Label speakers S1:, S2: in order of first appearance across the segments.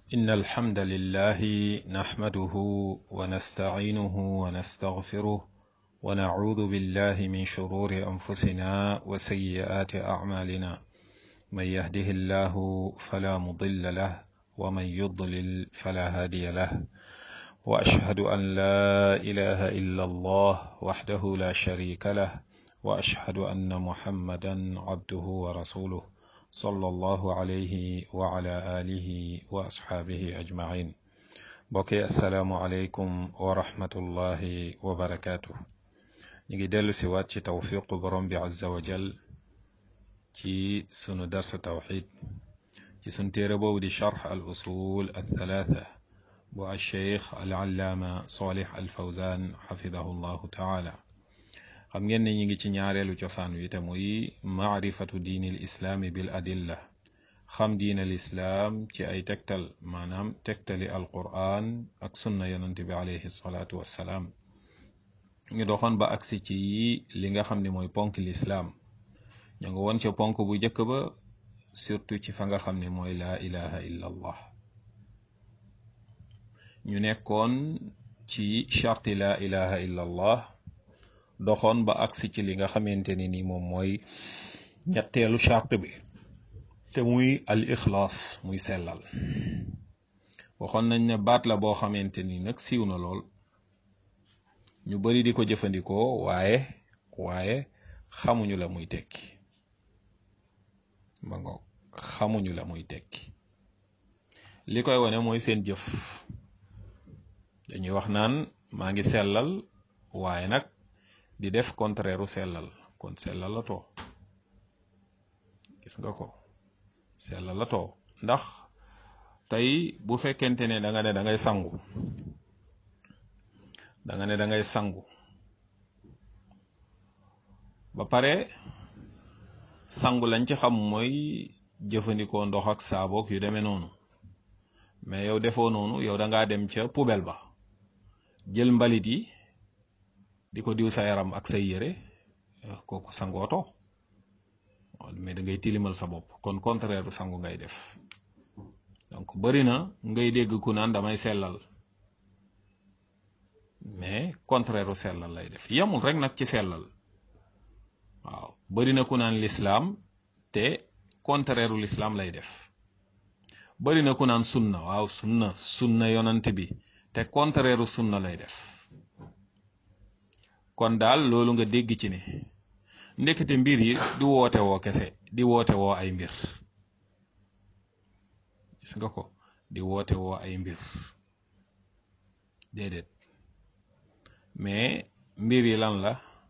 S1: إن الحمد لله نحمده ونستعينه ونستغفره ونعوذ بالله من شرور أنفسنا وسيئات أعمالنا من يهده الله فلا مضل له ومن يضلل فلا هادي له وأشهد أن لا إله إلا الله وحده لا شريك له وأشهد أن محمدا عبده ورسوله صلى الله عليه وعلى آله وأصحابه أجمعين بوكي السلام عليكم ورحمة الله وبركاته نيجي دلو سوات توفيق برم عز وجل ci sunu darsu tawxid ci sunu téere boobu di charx al usul al thalatha bu al cheikh al allaama salih al fawzan xafidahu llahu taala xam ngeen ne ñi ngi ci ñaareelu cosaan wi te muy maarifatu diini l islaami bil adilla xam diin al islaam ci ay tegtal maanaam tegtali al quran ak sunna yonante bi alayhi salaatu wassalaam ñu doxoon ba agsi ci li nga xam ne mooy ponk lislaam ña nga woon ca ponk bu njëkk ba surtout ci fa nga xam ne mooy laa ilaha illa allah ñu nekkoon ci charti laa ilaha illa allah doxoon ba agsi ci li nga xamante ni ni moom mooy ñetteelu charte bi te muy al ixlaas muy sellal waxoon nañ ne baat la boo xamante ni nag siiw na lool ñu bari di ko jëfandikoo waaye waaye xamuñu la muy tekki ba ngoog xamuñu la muy tekki li koy wane mooy seen jëf dañuy wax naan maa ngi sellal waaye nag di def contraire u sellal kon sellal la too gis nga ko sellal la too ndax tey bu fekkente ne da nga ne da ngay sangu da nga ne da ngay sangu ba pare sangu lañ ci xam mooy jëfandikoo ndox ak saaboog yu demee noonu mais yow defoo noonu yow da ngaa dem ca poubelle ba jël mbalit yi di ko diw sa yaram ak say yére kooku sangooto mais da ngay tilimal sa bopp kon contraire sangu ngay def donc bari na ngay dégg ku naan damay sellal mais contraire sellal lay def yemul rek nag ci sellal waaw bari na ku naan lislaam te contraire lislaam lay def bari na ku naan sunna waaw sunna sunna yonant bi te contraire sunna lay def kon daal loolu nga dégg ci ne ndekete mbir yi di woote woo kese di woote woo ay mbir gis nga ko di woote woo ay mbir déedéet mais mbir yi lan la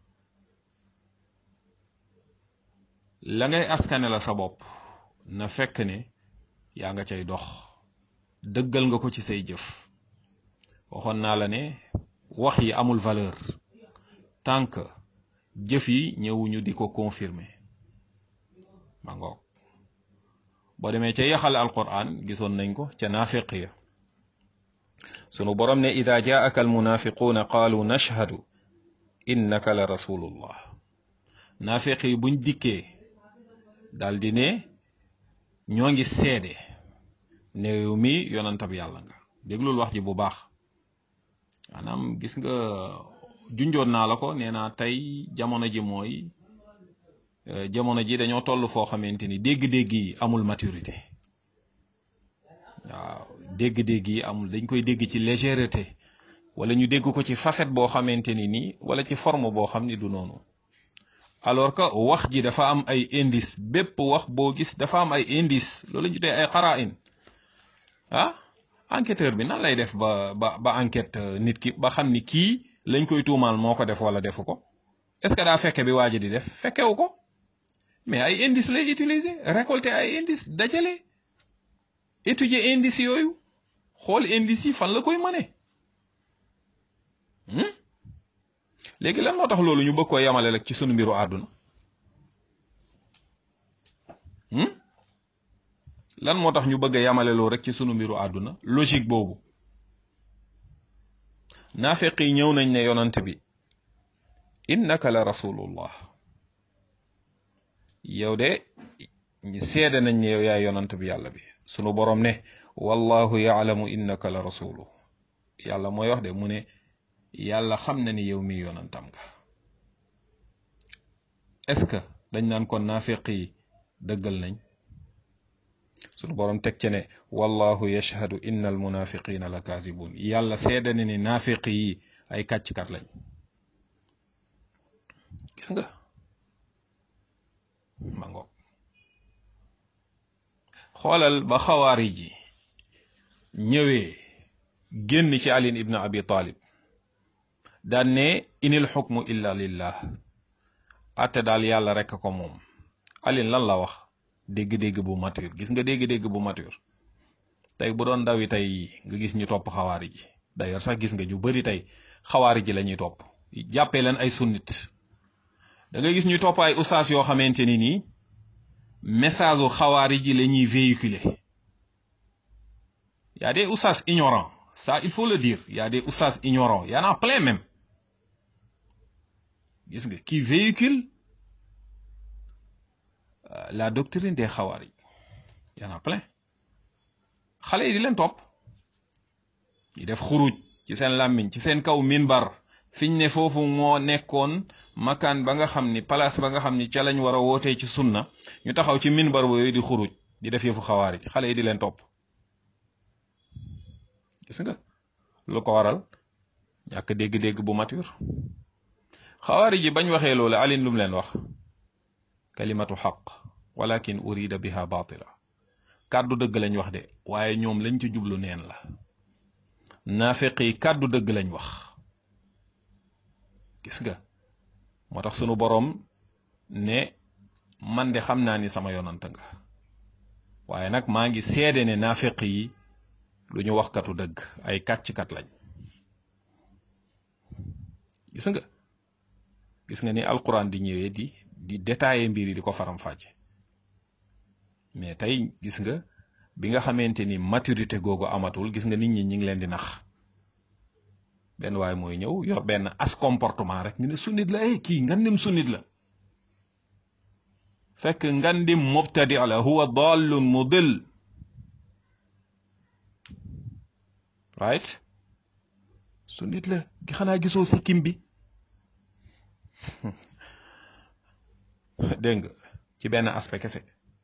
S1: la ngay askane la sa bopp na fekk ne yaa nga cay dox dëggal nga ko ci say jëf waxoon naa la ne wax yi amul valeur tant que jëf yi ñëwuñu di ko confirmer ma ngoog boo demee ca yaxal alquran gisoon nañ ko ca naafiq ya sunu borom ne ida jaaka almunafiquuna qaalu nashhadu innaka la rasulullah naafiq yi buñ dikkee daal di ne ñoo ngi seede ne yow mi yonantab yàlla nga déglul wax ji bu baax maanaam gis nga junjoon naa la ko nee naa tey jamono ji mooy jamono ji dañoo toll foo xamante ni dégg-dégg yi amul maturité waaw dégg-dégg yi amul dañ koy dégg ci légèreté wala ñu dégg ko ci facette boo xamante ni nii wala ci forme boo xam ni du noonu alors que wax ji dafa am ay indice bépp wax boo gis dafa am ay indice loolu ñu tuddee ay xarain ah enquêteur bi nan lay def ba ba ba enquête nit ki ba xam ni kii lañ koy tuumaal moo ko def wala defu ko est-ce que daa fekke bi waa ji di def fekkewu ko mais ay indice lay utiliser récolter ay indice dajale étudier indice yooyu xool indice yi fan la koy mëne léegi lan moo tax loolu ñu bëgg ko yamale rek ci sunu mbiru àdduna lan moo tax ñu bëgg a yamale loolu rek ci sunu mbiru àdduna logique boobu naafeq yi ñëw nañ ne yonant bi innaka la rasulullah yow de seede nañ ne yow yaay yonant bi yàlla bi sunu borom ne wallahu yaalamu innaka la rasulu yàlla mooy wax de mu ne yàlla xam na ni yow mi yonantam nga est-ce que dañ naan kon naafiq yi dëggal nañ sunu borom teg ci ne wallahu yashhadu inna al munafiqina la kaazibun yàlla seede na ni naafiq yi ay kàcckat lañ gis nga ma ngoog xoolal ba xawaari ji ñëwee génn ci alin ibn abi talib daan ne inil xukmu illa lillah atte daal yàlla rekk ko moom alin lan la wax dégg-dégg bu mature gis nga dégg-dégg bu mature tey bu doon ndawi tey nga gis ñu topp xawaari ji d'ailleurs sax gis nga ñu bari tey xawaari ji la ñuy topp jàppee leen ay sunnit da ngay gis ñu topp ay ustaas yoo xamante ni nii message u xawaari ji la ñuy véhiculer y a des ustaas ignorants ça il faut le dire y a des ustaas ignorants y en a plein même gis nga qui véhicule la doctrine des xawaari y en a plein xale yi di leen topp ñu def xuruj ci seen làmmiñ ci seen kaw minbar fiñ ne foofu moo nekkoon makaan ba nga xam ni place ba nga xam ni ca lañ war a wootee ci sunna ñu taxaw ci minbar booyu di xuruj di def yëfu xawaari xale yi di leen topp gis nga lu ko waral ñàkk dégg-dégg bu mature xawaari ji bañ waxee loolu alin lum leen wax kalimatu xaq walakin urida biha batila kàddu dëgg lañ wax de waaye ñoom lañ ci jublu neen la naafeq yi kàddu dëgg lañ wax gis nga moo tax sunu boroom ne man de xam naa ni sama yonant nga waaye nag maa ngi seede ne naafeq yi lu ñu waxkatu dëgg ay kàcckat lañ gis nga gis nga ni alquran di ñëwee di di détailler mbir yi di ko faram fàcce mais tey gis nga bi nga xamante ni maturité googu amatul gis nga nit ñi ñi ngi leen di nax benn waaye mooy ñëw yor benn as comportement rek ñu ne sunnit la ay kii ngandim sunnit la fekk ngandim mubtadi la huwa dallun mudil right sunnit la xanaa gisoo sikkim bi dégg nga ci benn aspect kese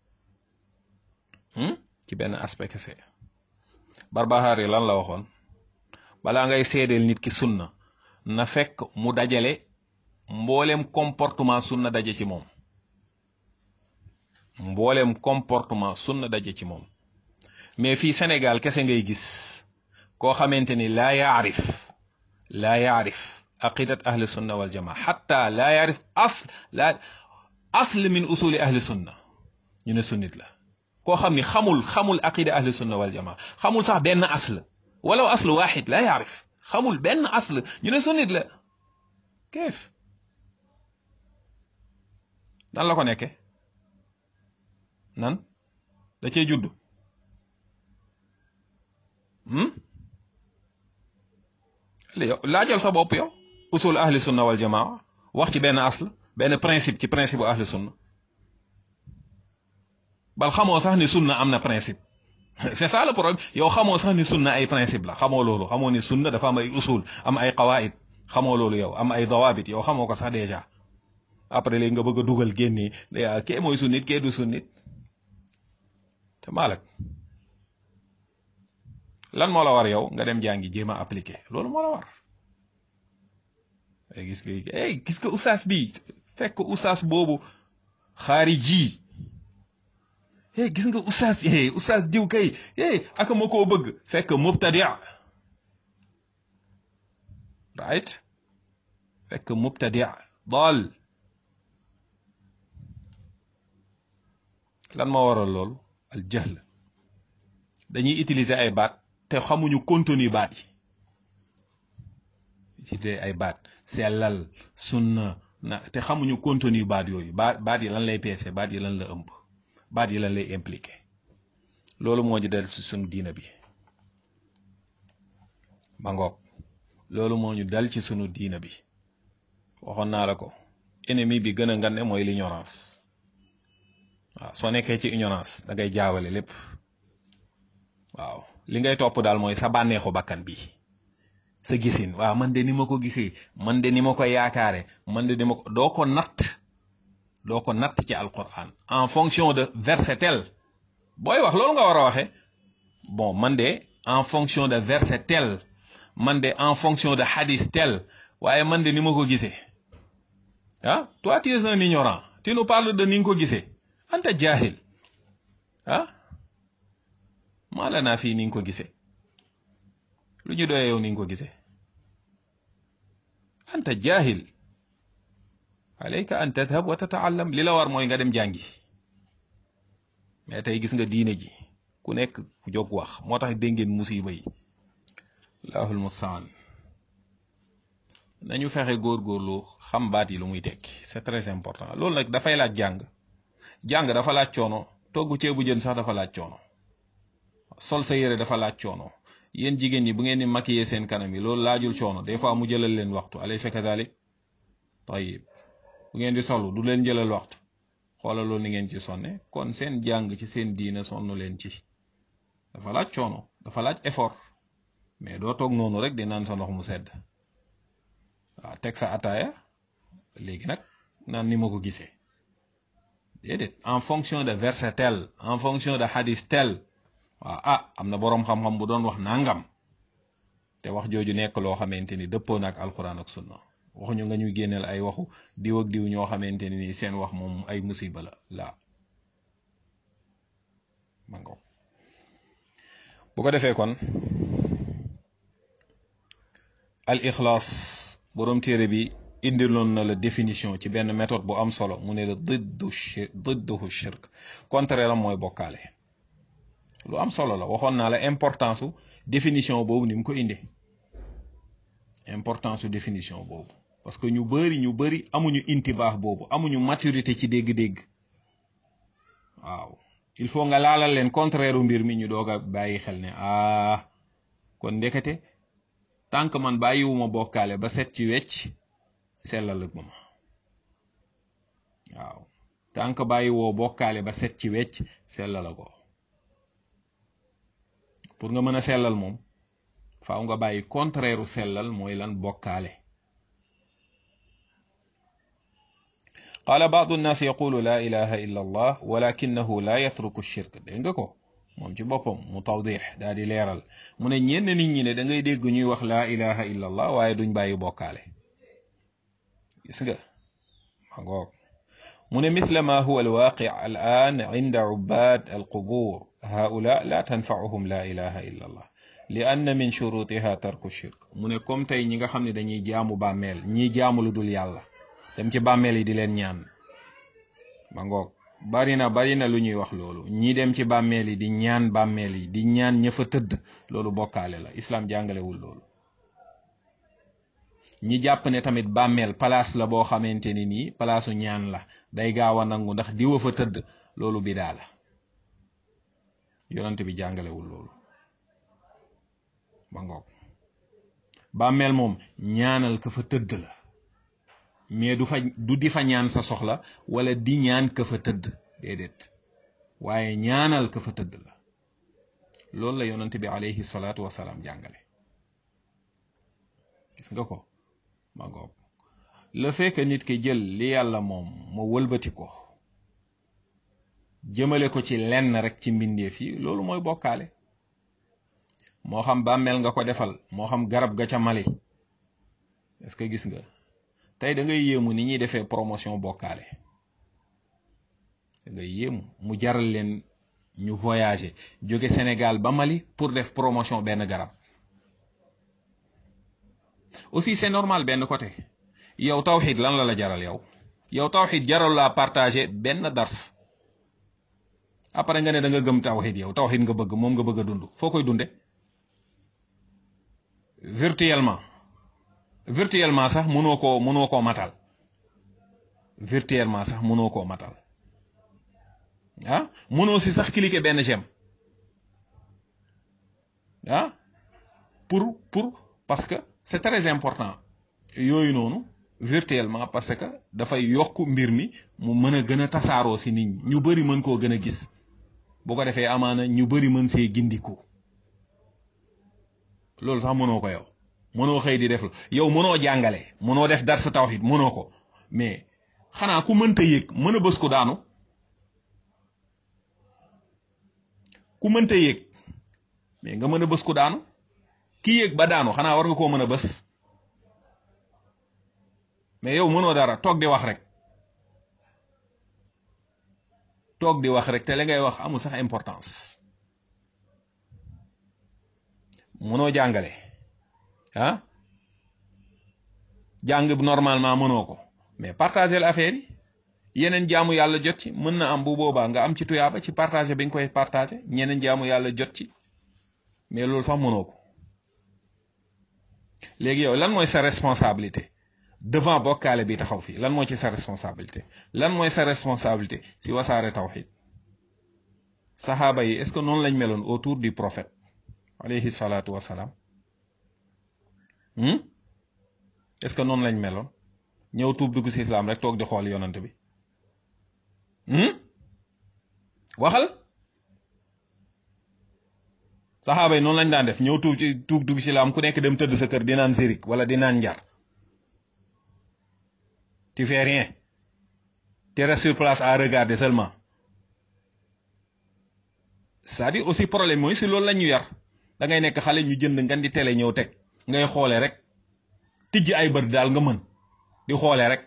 S1: ci benn aspect kese Barbahari lan la waxoon balaa ngay seedeel nit ki sunna na fekk mu dajale mboolem comportement sunna daje ci moom mboolem comportement sunna daje ci moom mais fii Sénégal kese ngay gis koo xamante ni laa yaarif laa yaarif aqidat ahli sunna wal jamaa xatta laa yaarif asl laa asl min usuli ahli sunna ñu ne sunnit la koo xam ni xamul xamul aqida ahli sunna wal jamaa xamul sax benn asl walaw asl waxid laa yaarif xamul benn asl ñu ne sunnit la keef nan la ko nekke nan da cee judd laajal sa bopp yow usul ahli sunna wal jamaa wax ci benn asl benn principe ci principe bu ahli sunna bal xamoo sax ni sunna am na principe c'est ça le problème yow xamoo sax ni sunna ay principe la xamoo loolu xamoo ni sunna dafa am ay usul am ay qawaid xamoo loolu yow am ay dawabit yow xamoo ko sax déjà après léegi nga bëgg a dugal génne kee mooy sunnit kee du sunnit te maalak lan moo la war yow nga dem jàngi jéem a appliqué loolu moo la war ay gis nga ay gis nga usaas bi fekk usaas boobu xaari ji hey gis nga usaas hey usaas diw kay hey aka ma koo bëgg fekk mubtadia right fekk mubtadia daal lan moo waral loolu al jahl dañuy utiliser ay baat te xamuñu contenu baat yi utiliser ay baat sellal sunna na te xamuñu contenu baat yooyu baat baat yi lan lay peese baat yi lan la ëmb baat yi lan lay impliqué loolu moo ñu dal ci sunu diina bi ba ngoog loolu moo ñu dal ci sunu diina bi waxoon naa la ko ennemi bi gën a ngande mooy l'ignorance waaw soo nekkee ci ignorance da ngay jaawale lépp waaw li ngay topp daal mooy sa bànneexu bakkan bi sa gisin waaw man de ni ma ko gisee man de ni ma ko yaakaare man de ni ma ko doo ko natt doo ko natt ci alquran en fonction de verset tel booy wax loolu nga war a waxe bon man de en fonction de verset tel man de en fonction de hadith tel waaye man de ni ma ko gisee ah toi tu es un ignorant tu nous parles de ni nga ko gisee anta jahil ah maa la naa fii ni nga ko gisee lu ñu doyee yow ni nga ko gisee anta jahil alayka an tadhab wa tataallam li la war mooy nga dem jàngi mais tey gis nga diine ji ku nekk ku jóg wax moo tax dégg ngeen musiba yi allahul mustaan nañu fexe góorgóorlu xam baat yi lu muy tekki c'est très important loolu nag dafay laaj jàng jàng dafa laaj coono togg ceebu jën sax dafa laaj coono sol sa yére dafa laaj coono yéen jigéen ñi bu ngeen di maquiller seen kanam yi loolu laajul coono des fois mu jëlal leen waxtu alaysa kadalik tayib bu ngeen di solu du leen jëlal waxtu xoolal loolu ni ngeen ci sonne kon seen jàng ci seen diina sonn leen ci dafa laaj coono dafa laaj effort mais doo toog noonu rek di naan sa ndox mu sedd waaw teg sa ataaya léegi nag naan ni ma ko gisee déedéet en fonction de verset tel en fonction de hadith tel waaw ah am na boroom xam-xam bu doon wax nangam te wax jooju nekk loo xamante ni dëppoo na ak alxuraan ak sunna waxuñu nga ñuy génneel ay waxu diw ak diw ñoo xamante ni seen wax moom ay musiba la laa mango bu ko defee kon al ixlaas boroom téere bi indiloon na la définition ci benn méthode bu am solo mu ne la diddu didduhu shirk contraire am mooy bokkaale lu am solo la waxoon naa la importance su définition boobu ni mu ko indee importance su définition boobu parce que ñu bari ñu bari amuñu intibaax boobu amuñu maturité ci dégg-dégg waaw il faut nga laalal leen contraire mbir mi ñu doog a bàyyi xel ne ah kon ndekete tant que man bàyyiwuma bokkaale ba set ci wecc sellal ak ma waaw tant que bàyyiwoo bokkaale ba set ci wecc sellal ko pour nga mën a sellal moom faaw nga bàyyi contraire u sellal mooy lan bokkaale qaala baadu nnaas yaqulu laa ilaha illa allah walakinahu la yatruku shirk dégg nga ko moom ci boppam mu tawdix daal di leeral mu ne ñenn nit ñi ne da ngay dégg ñuy wax laa ilaha illa allah waaye duñ bàyyi bokkaale gis nga ma ngoog mu ne mithla ma huwa alwaqi al an inda ubad alqubur haula la tanfauhum la ilaha illa allah li anna min shurutiha tarku shirk mu ne comme tey ñi nga xam ne dañuy jaamu bàmmeel ñii jaamu lu dul yàlla dem ci bàmmeel yi di leen ñaan ma ngoog bari na bari na lu ñuy wax loolu ñii dem ci bàmmeel yi di ñaan bàmmeel yi di ñaan ña fa tëdd loolu bokkaale la islam jàngalewul loolu ñi jàpp ne tamit bàmmeel place la boo xamante ni nii palaasu ñaan la day gaaw a nangu ndax diwa fa tëdd loolu bidaa la yonent bi jàngalewul loolu ma ngoog bàmmeel moom ñaanal ka fa tëdd la mais du fa du di fa ñaan sa soxla wala di ñaan ka fa tëdd déedéet waaye ñaanal ka fa tëdd la loolu la yonent bi alayhi salaatu wasalaam jàngale gis nga ko ma ngoog le fait que nit ki jël li yàlla moom ma wëlbati ko jëmale ko ci lenn rek ci mbindeef yi loolu mooy bokkaale moo xam bàmmeel nga ko defal moo xam garab ga ca Mali est-ce que gis nga tey da ngay yéemu ni ñuy defee promotion bokkaale da ngay yéemu mu jaral leen ñu voyager jóge Sénégal ba Mali pour def promotion benn garab aussi c'est normal benn côté yow tawxid lan la la jaral yow yow tawxid jaral laa partager benn dars après nga ne da nga gëm tawxid yow tawxid nga bëgg moom nga bëgg a dund foo koy dunde virtuellement virtuellement sax mënoo koo mënoo koo matal virtuellement sax mënoo koo matal ah mënoo si sax cliquer benn j'aime ah pour pour parce que c'est très important yooyu noonu virtuellement parce que dafay yokk mbir mi mu mën a gën a tasaaroo si nit ñi ñu bari mën koo gën a gis bu ko defee amaana ñu bari mën see gindiku loolu sax mënoo ko yow mënoo xëy di def la yow mënoo jàngale mënoo def dar sa tawhid mënoo ko mais xanaa ku mënta yëg mën a bës ko daanu ku mënta yëg mais nga mën a bës ko daanu ki yëg ba daanu xanaa war nga koo mën a bës mais yow mënoo dara toog di wax rek toog di wax rek te li ngay wax amul sax importance mënoo jàngale ah jàng bi normalement mënoo ko mais partager l'affaire yi yeneen jaamu yàlla jot ci mën na am bu boobaa nga am ci tuyaaba ci partager bi nga koy partager ñeneen jaamu yàlla jot ci mais loolu sax mënoo ko léegi yow lan mooy sa responsabilité devant bokkaale bi taxaw fii lan moo ci sa responsabilité lan mooy sa responsabilité si wasaare tawxid saxaaba yi est-ce que noonu lañ meloon autour du prophète alayhi salaatu wasalaam est-ce que noonu lañ meloon ñëw tuub dugg si islam rek toog di xool yonant bi waxal saxaaba yi noonu lañ daan def ñëw tuub ci tuub dugg si islam ku nekk dem tëdd sa kër di naan zirik wala di naan njar tu fais rien tu restes sur place à regarder seulement c'est-à-dire aussi problème mooy si loolu la ñu yar da ngay nekk xale ñu jënd ngan di télé ñëw teg ngay xoole rek tijj ay bët daal nga mën di xoole rek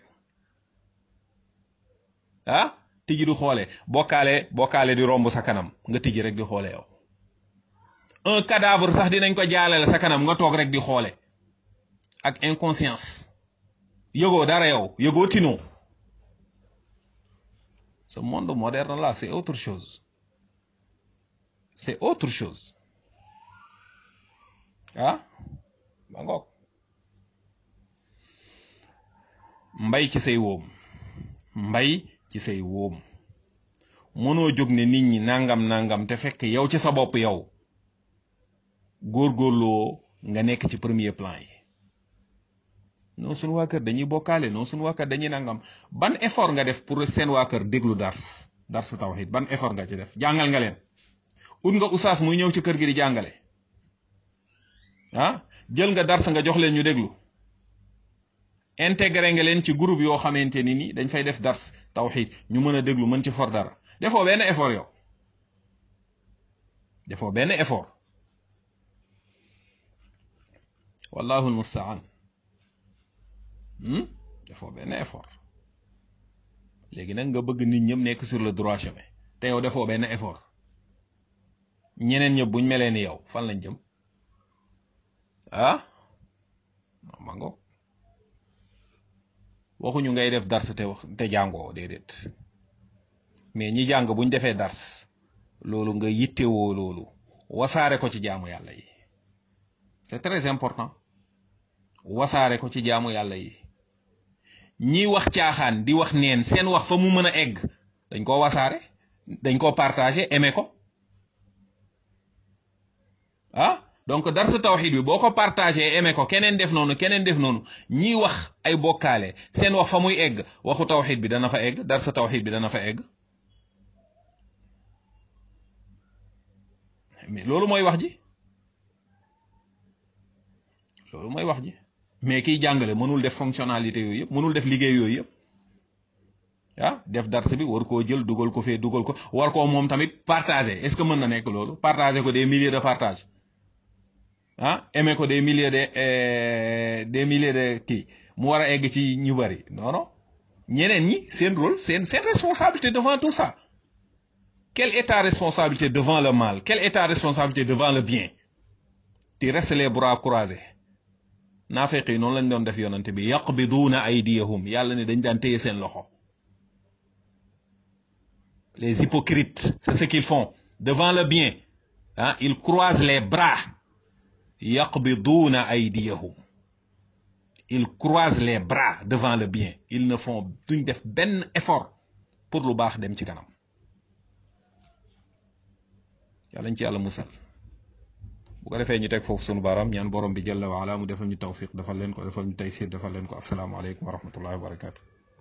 S1: ah tijj di xoole bokkaale bokkaale di romb sa kanam nga tijj rek di xoole yow un cadavre sax dinañ ko jaalale sa kanam nga toog rek di xoole ak inconscience yëgoo dara yow yëgoo tinoo ce monde moderne là c'est autre chose c'est autre chose ah ba ngoog mbay ci say wóom mbay ci say wóom mënoo jóg ne nit ñi nangam nangam te fekk yow ci sa bopp yow góorgóorloo nga nekk ci premier plan yi non suñu waa kër dañuy bokkaale non suñu waa kër dañuy nangam ban effort nga def pour seen waa kër déglu dars dars tawhid ban effort nga ci def jàngal nga leen ut nga usaas muy ñëw ci kër gi di jàngale ah jël nga dars nga jox leen ñu déglu intégré nga leen ci groupe yoo xamante ni ni dañ fay def dars tawhid ñu mën a déglu mën ci for dara defoo benn effort yow defoo benn effort wallahu almustaan defoo benn effort léegi nag nga bëgg nit ñëpp nekk sur le droit chemin te yow defoo benn effort ñeneen ñëpp buñ melee ni yow fan lañ jëm ah ma ngo waxuñu ngay def dars te wax te jàngoo déedéet mais ñi jàng buñ defee dars loolu nga yittewoo loolu wasaare ko ci jaamu yàlla yi c'est très important wasaare ko ci jaamu yàlla yi ñi wax caaxaan di wax neen seen wax fa mu mën a egg dañ koo wasaare dañ koo partager aimer ko ah donc darsa tawxid bi boo ko partagé aimé ko keneen def noonu keneen def noonu ñiy wax ay bokkaale seen wax fa muy egg waxu tawxid bi dana fa egg darsa tawxid bi dana fa egg mais loolu mooy wax ji loolu mooy wax ji mais kiy jàngale mënul def fonctionnalité yooyu yëpp mënul def liggéey yooyu yëpp ah def darsa bi war koo jël dugal ko fee dugal ko war koo moom tamit partager est-ce que mën na nekk loolu partager ko des milliers de partage ah aimer ko des milliers de des milliers de kii mu war a egg ci ñu bari non non ñeneen ñi seen rôle seen seen responsabilité devant tout ça quelle est ta responsabilité devant le mal quelle est ta responsabilité devant le bien tu restes les bras croisés naafeq yi noonu lañ doon def yonante bi yaqbiduuna aydiyahum yàlla ne dañ daan téye seen loxo les hypocrites c'est ce qu'ils font devant le bien ah ils croisent les bras yaqbiduuna aydiyahum ils croisent les bras devant le bien ils ne font duñ def benn effort pour lu baax dem ci kanam yàlla ñu ci yàlla musal bu ko defee ñu teg foofu sunu baaraam ñaan borom bi jalla wa ala mu defal ñu tawfiq defal leen ko defal ñu taysir defal leen ko asalaamaaleykum wa rahmatullahi wa barakatu